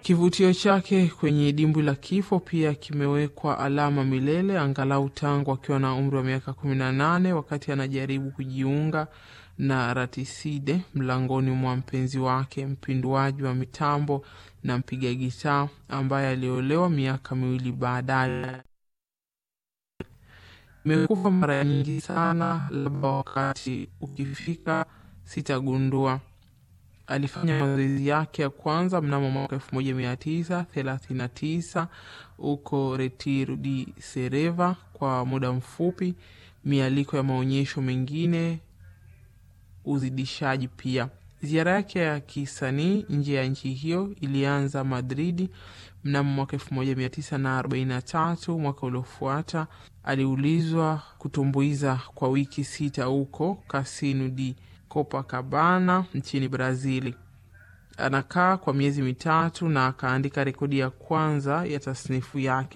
Kivutio chake kwenye dimbwi la kifo pia kimewekwa alama milele, angalau tangu akiwa na umri wa miaka kumi na nane wakati anajaribu kujiunga na Ratiside mlangoni mwa mpenzi wake, mpinduaji wa mitambo na mpiga gitaa ambaye aliolewa miaka miwili baadaye. Imekufa mara nyingi sana, labda wakati ukifika sitagundua. Alifanya mazoezi yake ya kwanza mnamo mwaka elfu moja mia tisa thelathini na tisa huko Retiro di Sereva kwa muda mfupi, mialiko ya maonyesho mengine, uzidishaji pia. Ziara yake ya kisanii nje ya nchi hiyo ilianza Madridi mnamo mwaka elfu moja mia tisa na arobaini na tatu. Mwaka uliofuata aliulizwa kutumbuiza kwa wiki sita huko Casino di Copacabana nchini Brazili. Anakaa kwa miezi mitatu na akaandika rekodi ya kwanza ya tasnifu yake.